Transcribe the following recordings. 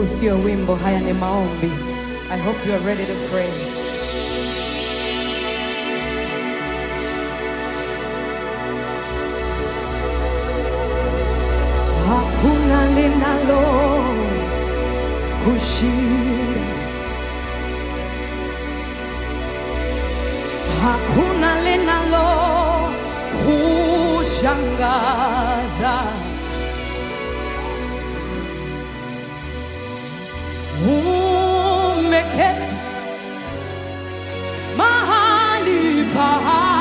sio wimbo, haya ni maombi. I hope you are ready to pray. Hakuna linalo kushinda, hakuna linalo kushangaza. Umeketi mahali pa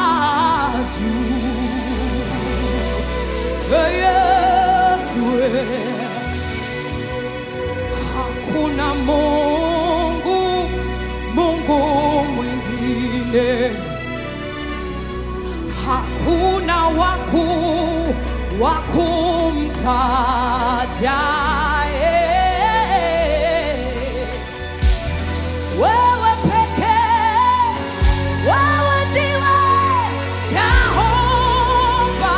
juu, Ee Yesu, ee. hakuna Mungu, Mungu mwingine, hakuna waku wakumtaja eh. wewe pekee, wewe ndiwe Jehova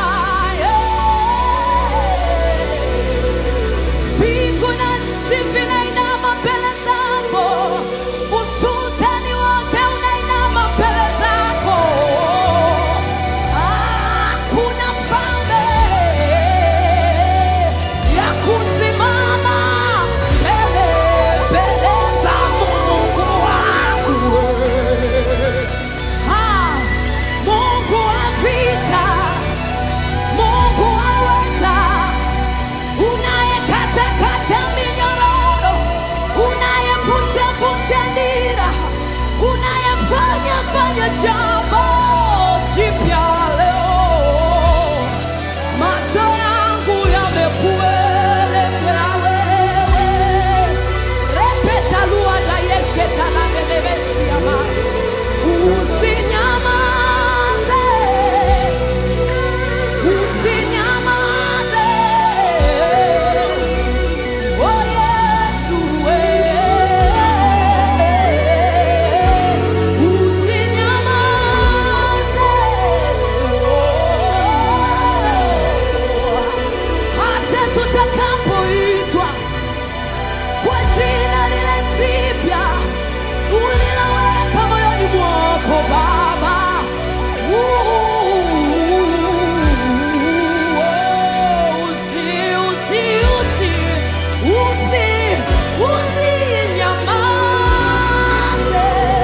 eh. Mbingu na nchi vinainama mbele zako, usultani wote unainama mbele zako. Hakuna mfalme ya kusimama mbele mbele za Mungu wangu. Ha, Mungu wa vita, Mungu aweza unayekatakata minyororo, unayevunjavunja nira, unayefanya fanya jambo jipya leo. Macho yangu yamekuelekea wewe, repeta luada yesketalangelevechiama usinyamaze usinyamaze Oh Yesu, eh, usinyamaze. Oh, hata tutakapoitwa kwa jina lile jipya uliloweka moyoni mwako Baba. Uh, usi, usi, usi, usi, usinyamaze.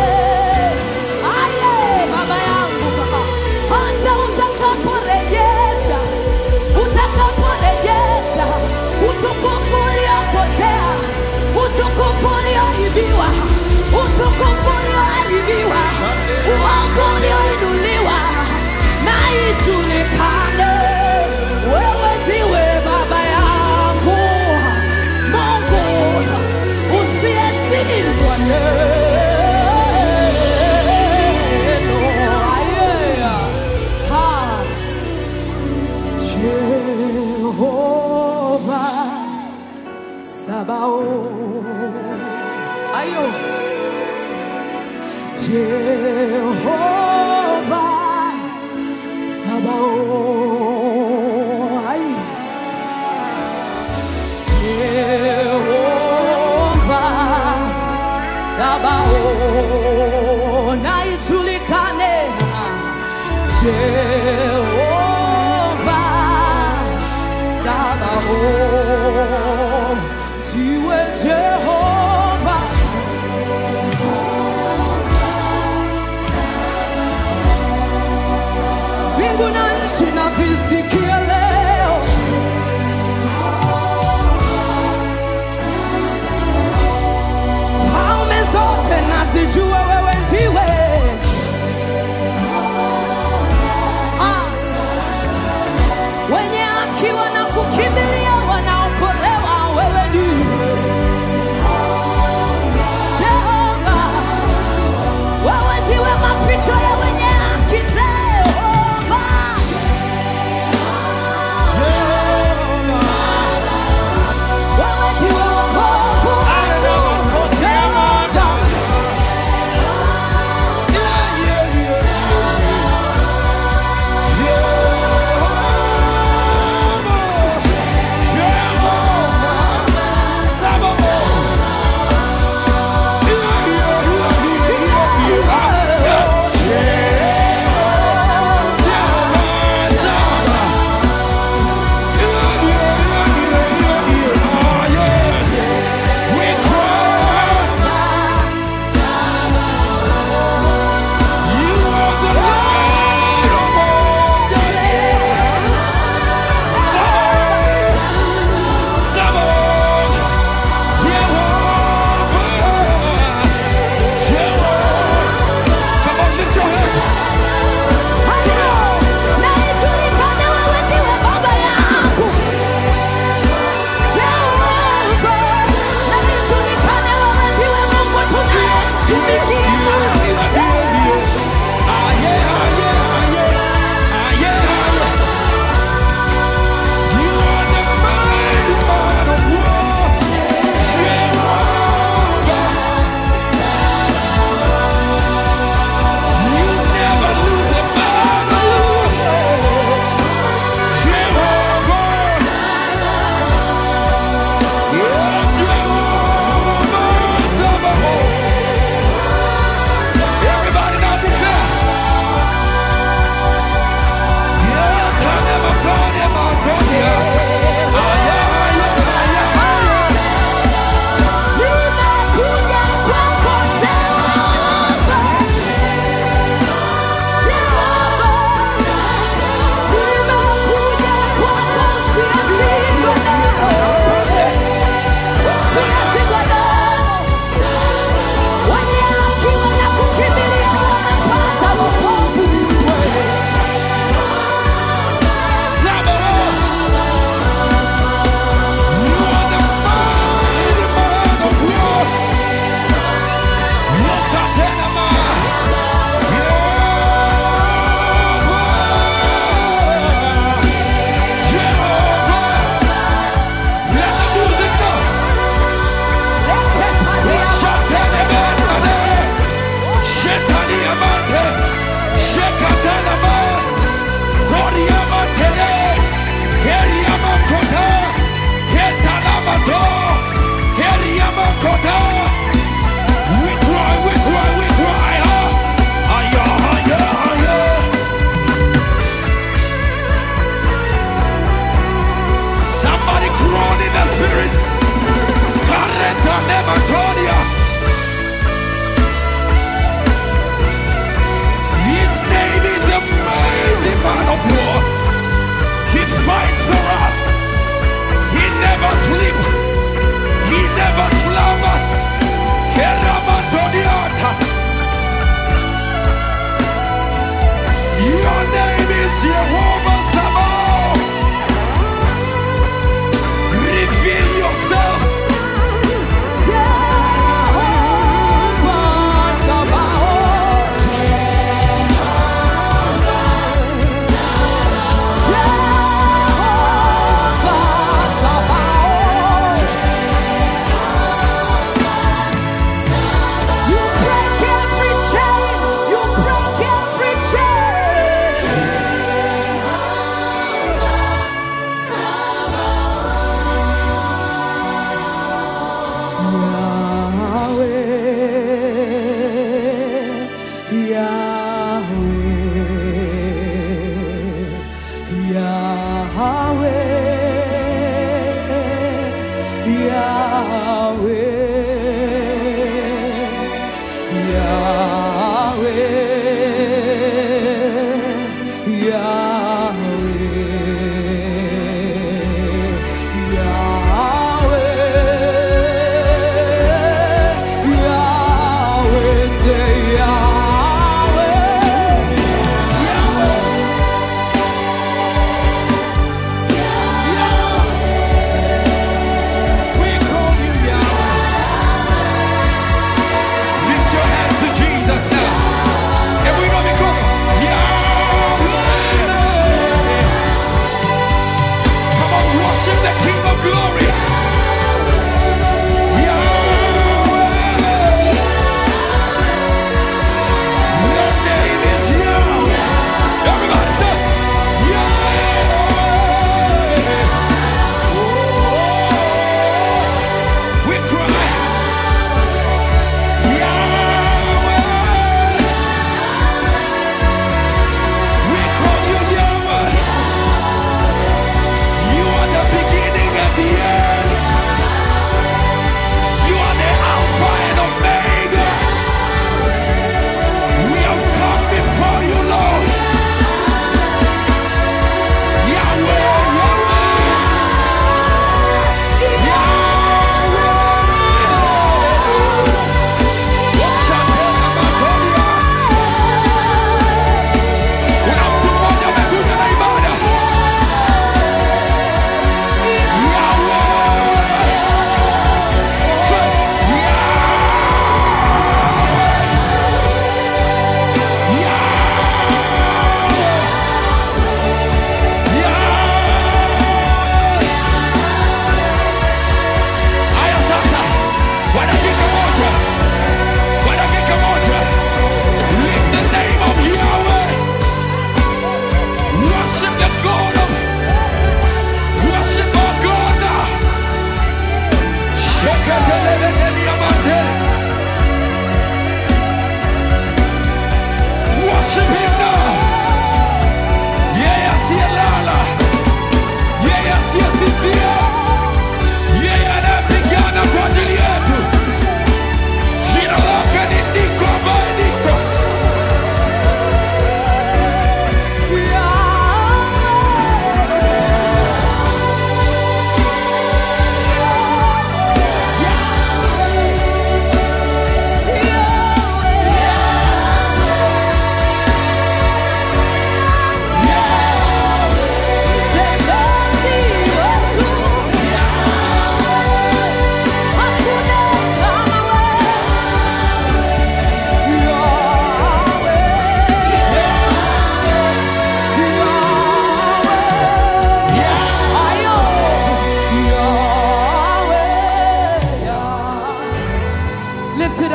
Aye, Baba yangu, hata utakaporejesha utakaporejesha utukufu uliopotea, utukufu ulioibiwa, utukufu ulioharibiwa, uongo ulioinuliwa, na ijulikane wewe ndiwe Baba yangu, Mungu usiyeshindwa neno. Aye. Ha. Jehovah Sabaoth. Ayo. Jehovah Sabaoth. Ay. Jehovah Sabaoth. Na ijulikane. Jehovah Sabaoth. Ndiwe Jehova mbingu na nchi na visikia leo falme zote nazijua wewe ndiwe Ah. wenye haki wanakukimbilia wana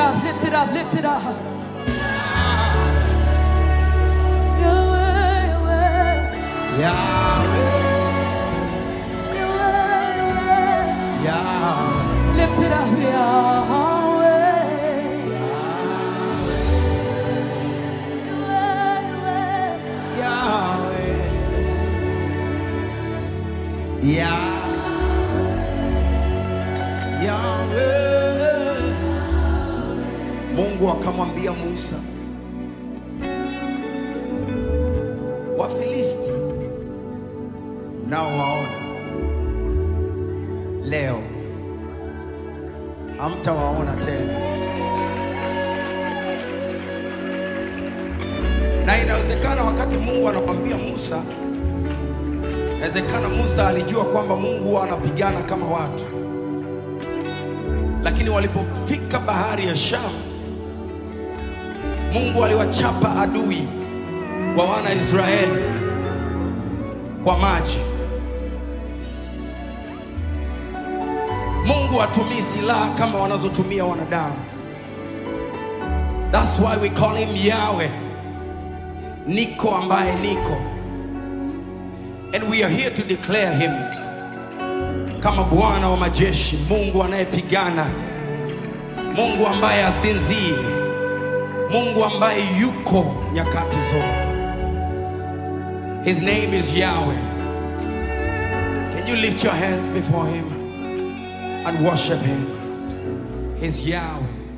up, lift it up, lift it up. Yahweh, Yahweh, Yahweh, Yahweh, Yahweh. Yahweh, Lift it up, Yahweh. Yahweh, Yahweh, Yah- Yahweh. Mungu akamwambia Musa, Wafilisti nao waona leo, hamtawaona tena. na inawezekana wakati Mungu anamwambia Musa, inawezekana Musa alijua kwamba Mungu huwa anapigana kama watu, lakini walipofika bahari ya Shamu, Mungu aliwachapa adui wa wana Israeli kwa maji. Mungu hatumii silaha kama wanazotumia wanadamu. That's why we call him Yahweh. Niko ambaye niko. And we are here to declare him kama Bwana wa majeshi, Mungu anayepigana, Mungu ambaye asinzii, Mungu ambaye yuko nyakati zote. His name is Yahweh. Can you lift your hands before him and worship him? He's Yahweh.